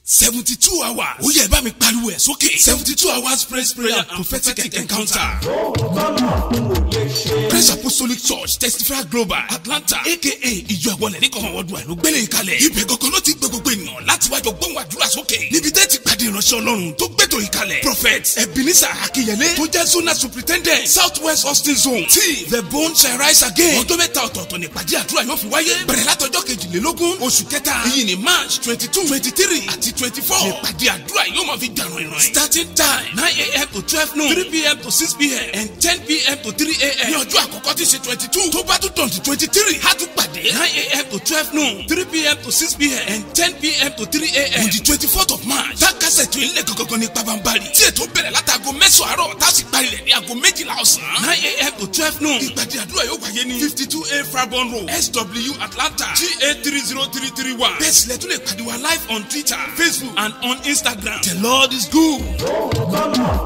seventy two hours. ó yẹ bá mi pariwo ẹ̀ sókè. seventy two hours praise prayer and prophetic encounter. Praise Apostolic Church Testify Global Atlanta aka ìjọ àwọlẹ̀ ní kọ̀ọ̀kan ọdún àìlú gbélé ìkalẹ̀. Ibẹ̀ gangan ló ti gbé gbogbo ènìyàn láti wájọ gbóhùn àdúrà sókè. Níbi tẹ́ ti pàdé ìránṣẹ́ Ọlọ́run tó gbẹ́tò ìkalẹ̀. Prophet Ebenezer Akinyele tó jẹ́ Zona Superintendent South West Austin Zone tí The Bone shall rise again. Ọjọ́ mẹ́ta ọ̀tọ̀ọ̀tọ̀ ní ìpàdé àdúrà yóò fi wáyé. Bẹ̀rẹ̀ látọjọ́ kejìlélógún oṣù kẹta. Èyí ni March twenty two twenty three àti twenty four. Ìpàdé àdúrà yóò máa fi dànù ìrìn. Starting time nine a.m. to twelve noon three p.m. to six p.m. and ten p.m. to three a.m. Ní ọjọ́ àkọ́kọ́ tí ṣe twenty two tó bá tún twenty twenty three a tún pàdé nine a.m. to twelve noon three p.m. to six p.m. and ten p.m. to three a.m. on the twenty fourth of March. Tákàsẹ̀ tó ilé gangan ní pabambari. Tí ètò bẹ̀rẹ̀ látago mẹ́sàn-án àárọ̀ tá a sì parí rẹ̀ ní aago méjìlá ọ̀sán. nine a.m. to twelve noon. Ìpàdé àdúrà yóò wáyé ní fifty two A Farbon Road SW Atlanta GA three zero three three one. Bẹ́ẹ̀ sílẹ̀ tún lè pàdé wa live on Twitter, Facebook and on Instagram. The Lord is good.